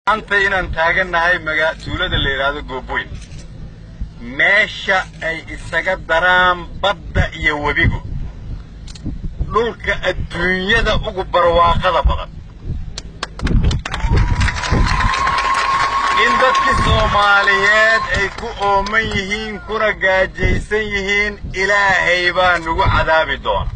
maanta inaan taagannahay maga tuulada la yidhaahdo gooboyn meesha ay isaga daraan badda iyo webigu dhulka adduunyada ugu barwaaqada badan in dadkii soomaaliyeed ay ku ooman yihiin kuna gaajaysan yihiin ilaahay baa nagu cadaabi doona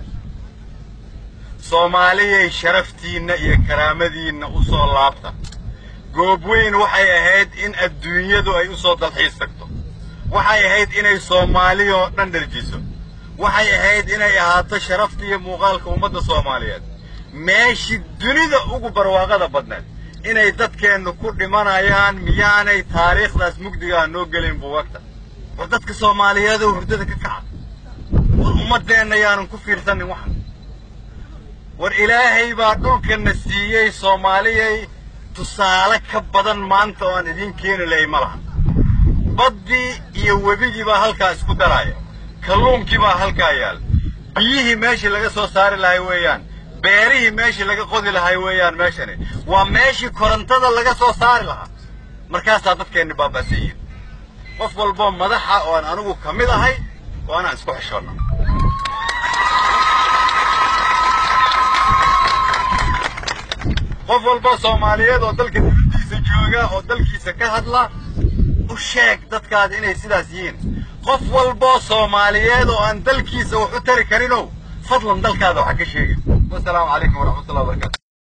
soomaaliyay sharaftiinna iyo karaamadiinna u soo laabta goobweyn waxay ahayd in adduunyadu ay u soo dalxiis tagto waxay ahayd inay soomaaliya oo dhan dharjiso waxay ahayd inay ahaato sharafta iyo muuqaalka ummadda soomaaliyeed meeshii dunida ugu barwaaqada badneed inay dadkeennu ku dhimanayaan miyaanay taariikhdaas mugdigaa noo gelin buugagta war dadka soomaaliyeedoo hurdada ka kaca war ummaddeenna yaanan ku fiirsanin waxan war ilaahay baa dhulkanna siiyey soomaaliyay tusaale ka badan maanta oo aan idiin keeni lahay ma laha baddii iyo webigii baa halkaa isku daraaya kalluunkii baa halkaa yaal biyihii meeshii laga soo saari lahay weeyaan beerihii meeshii laga qodi lahay weeyaan meeshani waa meeshii korontada laga soo saari lahaa markaasaa dadkeenni baaba'san yihin qof walboo madaxa oo aan anigu ka mid ahay waa inaan isku xishoonna qof walboo soomaaliyeed oo dalka dibadiisa jooga oo dalkiisa ka hadla u sheeg dadkaada inay sidaas yihiin qof walboo soomaaliyeed oo aan dalkiisa wax u tari karinow fadlan dalkaada waxa ka sheegin wasalaamu calaykum waraxmatullahi wabarakatu